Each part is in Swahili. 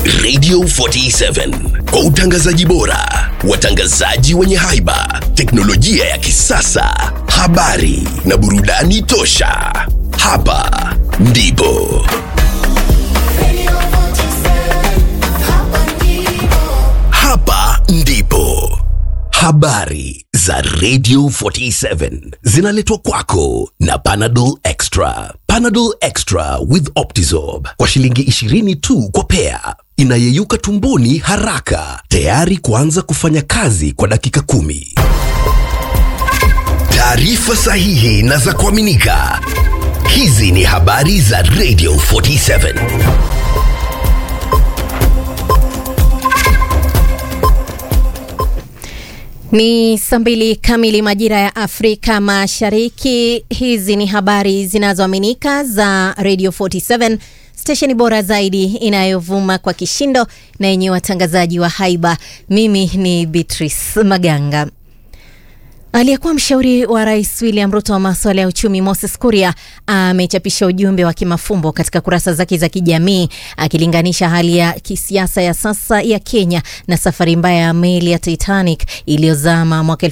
Radio 47 kwa utangazaji bora, watangazaji wenye haiba, teknolojia ya kisasa, habari na burudani tosha. Hapa ndipo hapa ndipo habari za Radio 47 zinaletwa kwako na Panadol Extra. Panadol Extra with Optizorb kwa shilingi 20 tu kwa pea, inayeyuka tumboni haraka, tayari kuanza kufanya kazi kwa dakika kumi. Taarifa sahihi na za kuaminika. Hizi ni habari za Radio 47. Ni saa mbili kamili majira ya Afrika Mashariki. Hizi ni habari zinazoaminika za Radio 47 stesheni bora zaidi inayovuma kwa kishindo na yenye watangazaji wa haiba. Mimi ni Beatrice Maganga. Aliyekuwa mshauri wa rais William Ruto wa masuala ya uchumi Moses Kuria amechapisha ujumbe wa kimafumbo katika kurasa zake za kijamii akilinganisha hali ya kisiasa ya sasa ya Kenya na safari mbaya ya meli ya Titanic iliyozama mwaka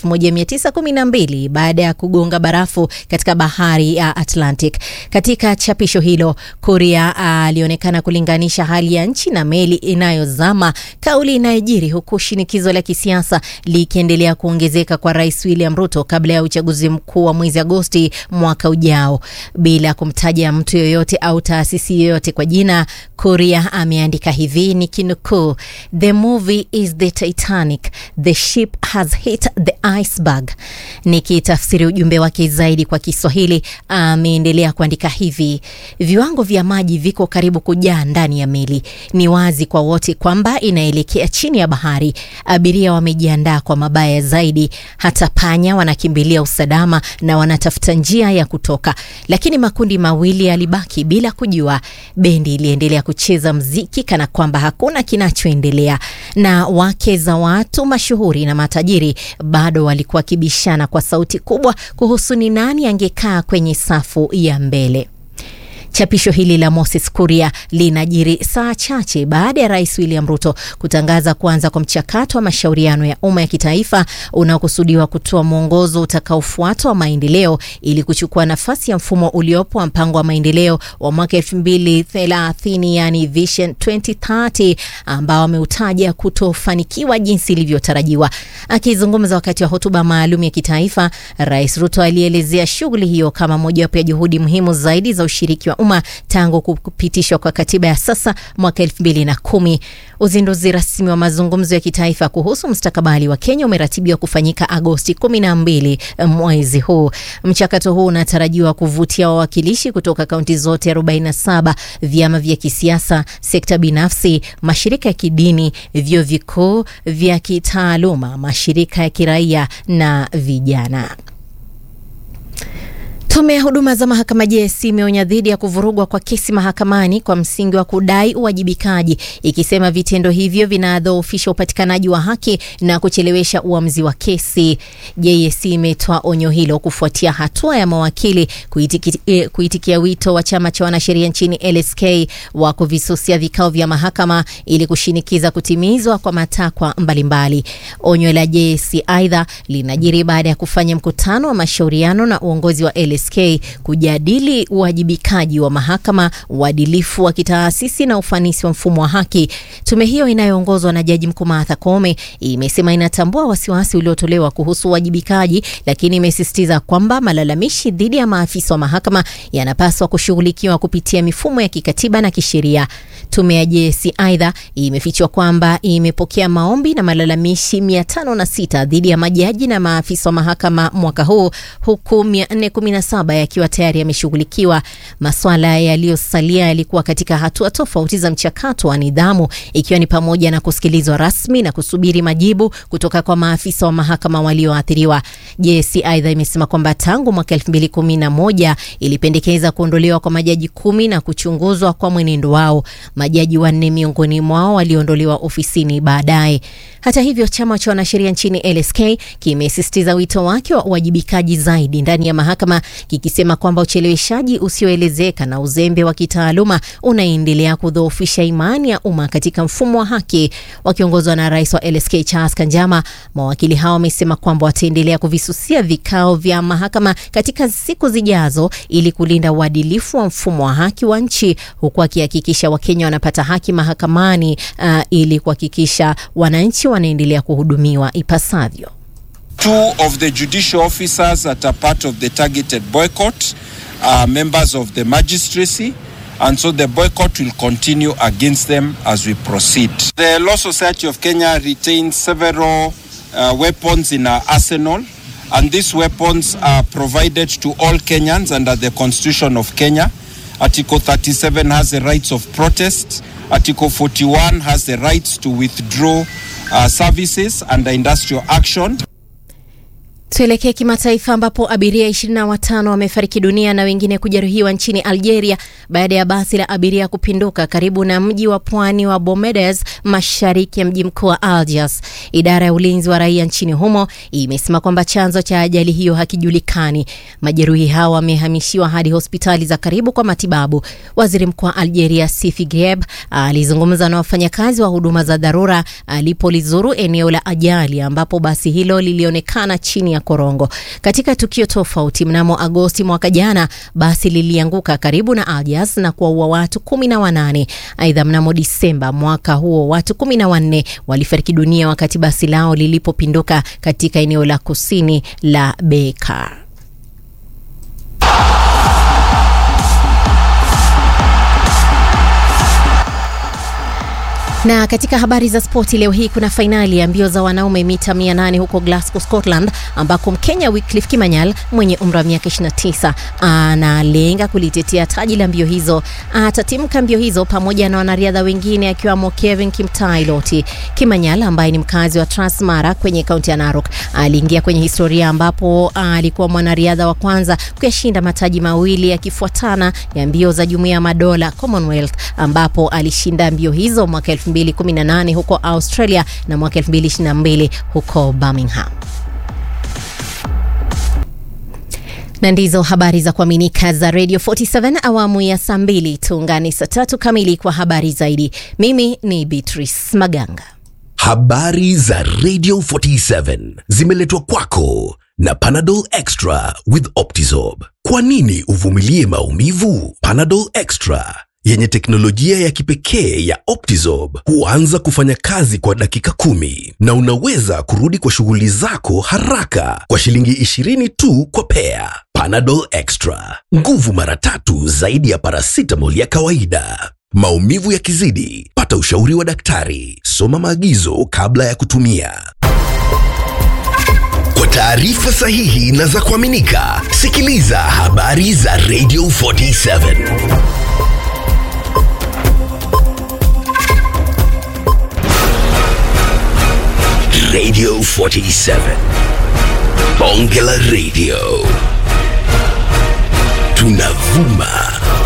1912 baada ya kugonga barafu katika bahari ya Atlantic. Katika chapisho hilo, Kuria alionekana kulinganisha hali ya nchi na meli inayozama, kauli inayojiri huku shinikizo la kisiasa likiendelea kuongezeka kwa rais William Ruto kabla ya uchaguzi mkuu wa mwezi Agosti mwaka ujao. Bila kumtaja mtu yoyote au taasisi yoyote kwa jina, Kuria ameandika hivi ni kinukuu, the movie is the Titanic, the ship has hit the iceberg. Nikitafsiri ujumbe wake zaidi kwa Kiswahili, ameendelea kuandika hivi, viwango vya maji viko karibu kujaa ndani ya meli. Ni wazi kwa wote kwamba inaelekea chini ya bahari. Abiria wamejiandaa kwa mabaya zaidi, hata panya wanakimbilia usalama na wanatafuta njia ya kutoka, lakini makundi mawili yalibaki bila kujua. Bendi iliendelea kucheza mziki kana kwamba hakuna kinachoendelea, na wake za watu mashuhuri na matajiri bado walikuwa wakibishana kwa sauti kubwa kuhusu ni nani angekaa kwenye safu ya mbele. Chapisho hili la Moses Kuria linajiri saa chache baada ya rais William Ruto kutangaza kuanza kwa mchakato wa mashauriano ya umma ya kitaifa unaokusudiwa kutoa mwongozo utakaofuatwa wa maendeleo ili kuchukua nafasi ya mfumo uliopo wa mpango wa maendeleo wa mwaka 2030 yani Vision 2030 ambao ameutaja kutofanikiwa jinsi ilivyotarajiwa. Akizungumza wakati wa hotuba maalum ya kitaifa, Rais Ruto alielezea shughuli hiyo kama mojawapo ya juhudi muhimu zaidi za ushiriki wa umma tangu kupitishwa kwa katiba ya sasa mwaka elfu mbili na kumi. Uzinduzi rasmi wa mazungumzo ya kitaifa kuhusu mustakabali wa Kenya umeratibiwa kufanyika Agosti kumi na mbili mwezi huu. Mchakato huu unatarajiwa kuvutia wawakilishi kutoka kaunti zote 47, vyama vya kisiasa, sekta binafsi, mashirika ya kidini, vyuo vikuu vya kitaaluma, mashirika ya kiraia na vijana. Tume ya huduma za mahakama JSC imeonya dhidi ya kuvurugwa kwa kesi mahakamani kwa msingi wa kudai uwajibikaji, ikisema vitendo hivyo vinadhoofisha upatikanaji wa haki na kuchelewesha uamuzi wa kesi. JSC imetoa onyo hilo kufuatia hatua ya mawakili kuitiki, eh, kuitikia wito wa chama cha wanasheria nchini LSK wa kuvisusia vikao vya mahakama ili kushinikiza kutimizwa kwa matakwa mbalimbali. Onyo la JSC aidha linajiri baada ya kufanya mkutano wa mashauriano na uongozi wa LSK kujadili uwajibikaji wa mahakama, uadilifu wa kitaasisi na ufanisi wa mfumo wa haki. Tume hiyo inayoongozwa na Jaji Mkuu Martha Koome imesema inatambua wasiwasi uliotolewa kuhusu uwajibikaji, lakini imesisitiza kwamba malalamishi dhidi ya maafisa wa mahakama yanapaswa kushughulikiwa kupitia mifumo ya kikatiba na kisheria. Tume ya JSC aidha imefichwa kwamba imepokea maombi na malalamishi 506 dhidi ya majaji na maafisa wa mahakama mwaka huu huku 417 yakiwa tayari yameshughulikiwa. Maswala yaliyosalia yalikuwa katika hatua tofauti za mchakato wa nidhamu, ikiwa ni pamoja na kusikilizwa rasmi na kusubiri majibu kutoka kwa maafisa wa mahakama walioathiriwa. JSC aidha imesema kwamba tangu mwaka 2011 ilipendekeza kuondolewa kwa majaji kumi na kuchunguzwa kwa mwenendo wao. majaji wanne miongoni mwao waliondolewa ofisini baadaye. Hata hivyo, chama cha wanasheria nchini LSK kimesisitiza wito wake wa uwajibikaji zaidi ndani ya mahakama, kikisema kwamba ucheleweshaji usioelezeka na uzembe wa kitaaluma unaendelea kudhoofisha imani ya umma katika mfumo wa haki. Wakiongozwa na rais wa LSK Charles Kanjama, mawakili hao wamesema kwamba wataendelea kuvisusia vikao vya mahakama katika siku zijazo ili kulinda uadilifu wa mfumo wa haki wa nchi, huku akihakikisha Wakenya wanapata haki mahakamani uh, ili kuhakikisha wananchi wanaendelea kuhudumiwa ipasavyo. Two of the judicial officers that are part of the targeted boycott are members of the magistracy. And so the boycott will continue against them as we proceed. The Law Society of Kenya retains several uh, weapons in our arsenal, and these weapons are provided to all Kenyans under the Constitution of Kenya. Article 37 has the rights of protest. Article 41 has the rights to withdraw uh, services under industrial action. Tuelekee kimataifa ambapo abiria 25 wamefariki dunia na wengine kujeruhiwa nchini Algeria baada ya basi la abiria kupinduka karibu na mji wa pwani wa Bomedes mashariki ya mji mkuu wa Algiers. Idara ya ulinzi wa raia nchini humo imesema kwamba chanzo cha ajali hiyo hakijulikani. Majeruhi hao wamehamishiwa hadi hospitali za karibu kwa matibabu. Waziri Mkuu wa Algeria Sifi Gheb alizungumza na wafanyakazi wa huduma za dharura alipolizuru eneo la ajali ambapo basi hilo lilionekana chini ya korongo. Katika tukio tofauti, mnamo Agosti mwaka jana, basi lilianguka karibu na Algiers na kuwaua watu kumi na wanane. Aidha, mnamo Disemba mwaka huo watu kumi na wanne walifariki dunia wakati basi lao lilipopinduka katika eneo la kusini la Bekaa. Na katika habari za spoti leo hii kuna fainali ya mbio za wanaume mita 800 huko Glasgow, Scotland, ambako Mkenya Wycliffe Kimanyal mwenye umri wa miaka 29 analenga kulitetea taji la mbio hizo. Atatimka mbio hizo pamoja na wanariadha wengine akiwamo Kevin Kimtai Loti. Kimanyal ambaye ni mkazi wa Transmara kwenye kaunti ya Narok aliingia kwenye historia ambapo alikuwa mwanariadha wa kwanza kuyashinda mataji mawili yakifuatana ya mbio za Jumuiya ya Madola Commonwealth, ambapo alishinda mbio hizo mwaka 2018 huko Australia na mwaka 2022 huko Birmingham. na ndizo habari za kuaminika za Radio 47 awamu ya saa mbili. Tuungane saa tatu kamili kwa habari zaidi. Mimi ni Beatrice Maganga. Habari za Radio 47 zimeletwa kwako na Panadol Extra with Optizorb. Kwa nini uvumilie maumivu? Panadol Extra yenye teknolojia ya kipekee ya Optizorb huanza kufanya kazi kwa dakika kumi na unaweza kurudi kwa shughuli zako haraka kwa shilingi 20 tu kwa pea. Panadol Extra, nguvu mara tatu zaidi ya paracetamol ya kawaida. Maumivu yakizidi, pata ushauri wa daktari. Soma maagizo kabla ya kutumia. Kwa taarifa sahihi na za kuaminika, sikiliza habari za Radio 47. Radio 47. Bonge la Radio. Tunavuma